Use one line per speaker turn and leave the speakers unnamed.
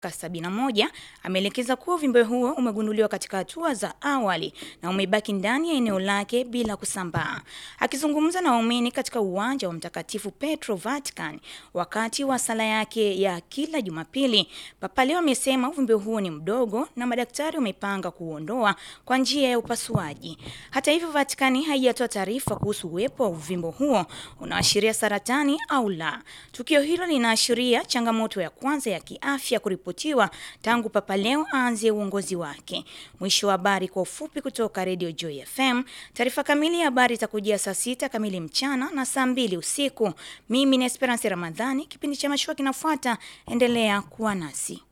71 ameelekeza kuwa uvimbe huo umegunduliwa katika hatua za awali na umebaki ndani ya eneo lake bila kusambaa. Akizungumza na waumini katika uwanja wa Mtakatifu Petro Vatican wakati wa sala yake ya kila Jumapili, Papa Leo amesema uvimbe huo ni mdogo na madaktari wamepanga kuuondoa kwa njia ya upasuaji. Hata hivyo, Vatikani haijatoa taarifa kuhusu uwepo wa uvimbe huo unaashiria saratani au la. Tukio hilo linaashiria changamoto ya kwanza ya kiafya kuripotiwa tangu Papa Leo aanze uongozi wake. Mwisho wa habari kwa ufupi kutoka Radio Joy FM. Taarifa kamili ya habari itakujia saa sita kamili mchana na saa mbili usiku. Mimi ni Esperance Ramadhani, kipindi cha mashua kinafuata. Endelea kuwa nasi.